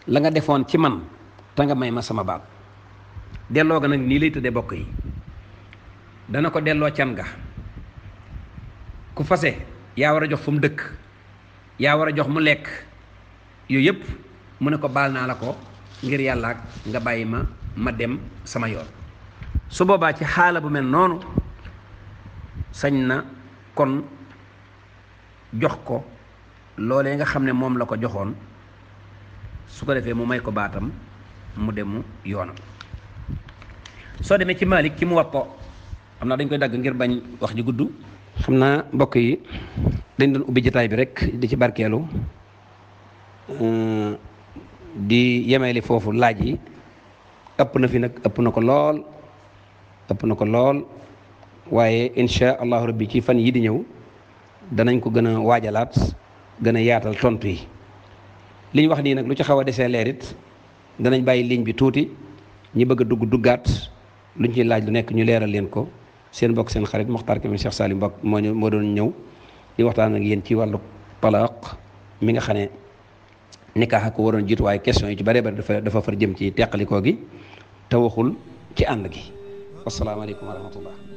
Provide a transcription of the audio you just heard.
la nga defoon ci man te nga may ma sama baat delloo ga nag nii lay tëddee bokk yi dana ko delloo can ga ku fase yaa war a jox fu mu dëkk yaa war a jox mu lekk yooyu yëpp mu ne ko baal naa la ko ngir yàlla ak nga bàyyi ma ma dem sama yoon su boobaa ci xaala bu mel noonu sañ na kon jox ko loolee nga xam ne moom la ko joxoon su ko defee mu may ko baatam mu demu yoonam soo demee ci Malik ci mu wappo xam naa dañ koy dagg ngir bañ wax ji gudd xam naa mbokk yi dañ doon ubbi jataay bi rek di ci barkeelu di yemeeli foofu laaj yi ëpp na fi nag ëpp na ko lool ëpp na ko lool waaye insha allahu rabbi ci fan yi di ñëw danañ ko gën a waajalaat gën a yaatal tontu yi li ñu wax nii nag lu ci xaw a desee leerit danañ bàyyi ligne bi tuuti ñi bëgg a dugg duggaat luñ ciy laaj lu nekk ñu leeral leen ko seen mbokk seen xarit Mokhtar Kébé Cheikh Salim Mbokk moo ñu moo doon ñëw di waxtaan ak yéen ci wàllu talaaq mi nga xam ne nikaax ko waroon jiitu waaye question yi ci bare bare dafa dafa far jëm ci teqalikoo gi te waxul ci ànd gi wasalaamaaleykum wa rahmatullah